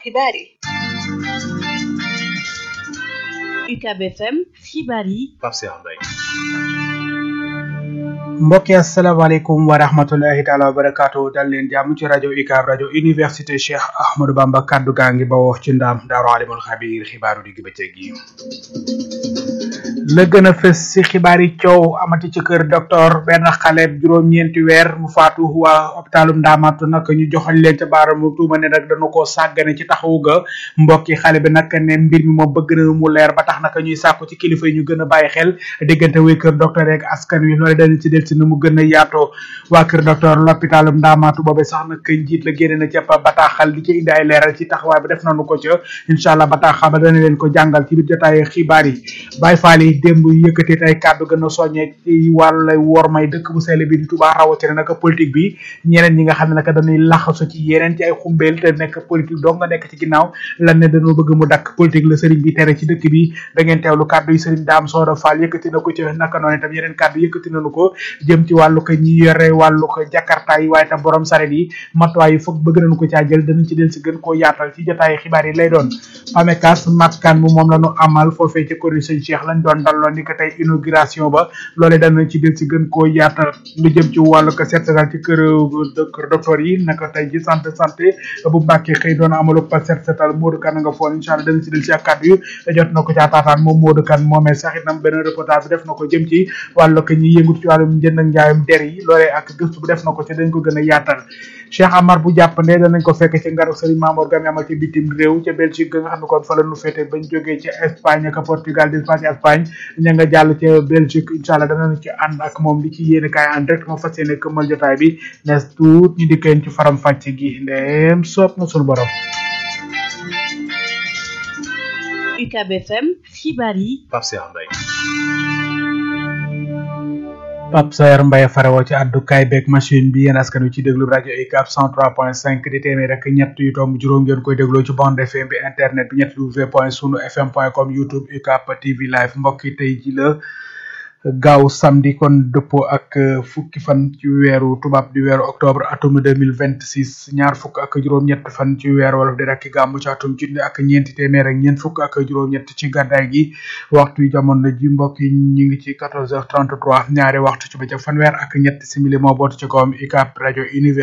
xibaar yi UCAB FM xibaar yi Pape Cheikh Mbaye mbokki asalaamaaleykum wa rahmatullahi taala wa barakaatu dal leen jàmm ci rajo UCAB rajo université Cheikh Ahmadou Bamba kaddu gaa ngi bawoo ci ndaam daaru alimul xabiir xibaaru digg bëccëg yi la gën a fës si xibaar yi coow amati ci kër docteur benn xale juróom-ñeenti weer mu faatu waa hôpitalum ndaamatu nag ñu joxoñ leen ca baaramu tuuma ne nag dañu koo sàggane ci taxawu ga mbokki xale bi nag ne mbir mi moom bëgg na mu leer ba tax nag ñuy sàkku ci kilifa yi ñu gën a bàyyi xel diggante wi kër docteur yeeg askan wi loolu dañu ci del si nu mu gën a yaatoo waa kër docteur l'hôpitalum ndaamatu boobe sax nag njiit la génne na ca bataaxal di ci indi ay leeral ci taxawaay bi def nañu ko ca incha allah bataaxal ba dana leen ko jàngal ci biir jotaay xibaar yi Baye Fall yi démb yëkkati ay kàddu gën a soññee ci wàllu wor may dëkk bu sell bi di Touba rawatina nag politique bi ñeneen ñi nga xam ne nag dañuy laxasu ci yeneen ci ay xumbeel te nekk politique dong nga nekk ci ginnaaw lan ne dañoo bëgg mu dakk politique la sëriñ bi tere ci dëkk bi da ngeen teewlu kàddu yi sëriñ Dame Soda Fall yëkkati na ko ci naka noonu itam yeneen kàddu yëkkati nañu ko jëm ci wàllu ko ñi yore wàllu ko jakarta yi waaye tam borom saret yi matuwaay yi foog bëgg nañu ko caa jël danañ ci del si gën koo yaatal ci jotaay xibaar yi lay doon pamekas makkaan mu moom la ñu amal foofee ci kori sëñ Cheikh lañ doon dalloo ni ko tey inauguration ba loolee danañ ci del si gën koo yaatal lu jëm ci wàllu ko seet seetal ci kër kër docteur yi naka tey ji santé santé bu Mbàkke xëy doon amalu pa seet seetal Modou Kane nga foon incha allah danañ ci del si ak kàddu yu jot na ko caa taataan moom Modou Kane moomee sax itam benn reportage bi def na ko jëm ci wàllu ko ñi yëngut ci wàllum njënd ak njaayum der yi loolee ak gëstu bu def na ko ci dañ ko gën a yaatal Cheikh Amar bu jàppande danañ ko fekk ci ngaru Serigne Mamour Gami amal ci bitim réew ca Belgique nga xam ne kon fa la nu féete bañ jógee ci Espagne ak Portugal di Espagne Espagne ña nga jàll ca Belgique incha allah danañ ci ànd ak moom li ci yéene kaay en direct moo fas yéene këmmal jotaay bi nes tuut ñu dikkeen ci faram fàcc gi ndeem soob na sunu borom UCAB FM xibaar yi Pape Cheikh Mbaye Pape Sayer Mbaye farewoo ci àddukaay beeg machine bi yéen askan wi ci déglu rajo UCAB 103.5 di téeméer rek ñett yu tomb juróom ngeen koy dégloo ci bande FM bi internet bi ñett w point sunu fm point com youtube UCAB TV live mbokk yi tey ji la gaaw samedi kon dëppoo ak fukki fan ci weeru tubaab di weeru octobre atum deux mille vingt six ñaar fukk ak juróom-ñett fan ci weeru wolof di rakki gàmmu ci atum junni ak ñeenti téeméer ak ñeent fukk ak juróom-ñett ci gàddaay gi waxtu yu jamono ji mbokk yi ñu ngi ci quatorze heures trente trois ñaari waxtu ci bëccëg fanweer ak ñett simili moo bootu ci kawam UCAB rajo univers